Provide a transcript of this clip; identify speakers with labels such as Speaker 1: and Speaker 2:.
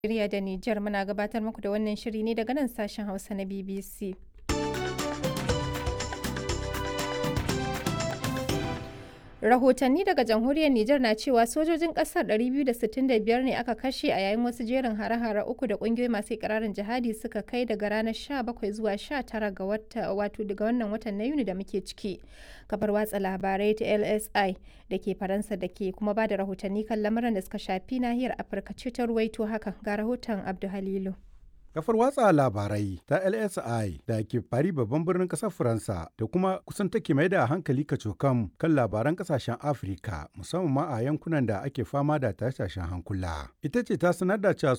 Speaker 1: Najeriya da Nijar muna gabatar muku da wannan shiri ne daga nan sashen Hausa na BBC. Rahotanni daga jamhuriyar Nijar na cewa sojojin ƙasar 265 ne aka kashe a yayin wasu jerin hare-hare uku da ƙungiyoyi masu ikirarin jihadi suka kai daga ranar 17 zuwa 19 ga wata wato daga wannan watan na Yuni da muke ciki. Kafar watsa labarai ta LSI da ke Faransa da ke kuma ba da rahotanni kan lamuran da suka shafi nahiyar Afirka ce ta ruwaito hakan ga rahoton Abdu Halilu.
Speaker 2: Kafar watsa labarai ta LSI da ke fari babban birnin ƙasar Faransa da kuma kusan take mai da hankali kacokam kan labaran ƙasashen Afirka musamman ma a yankunan da ake fama da tashin hankula. Ita ce ta sanar da cewa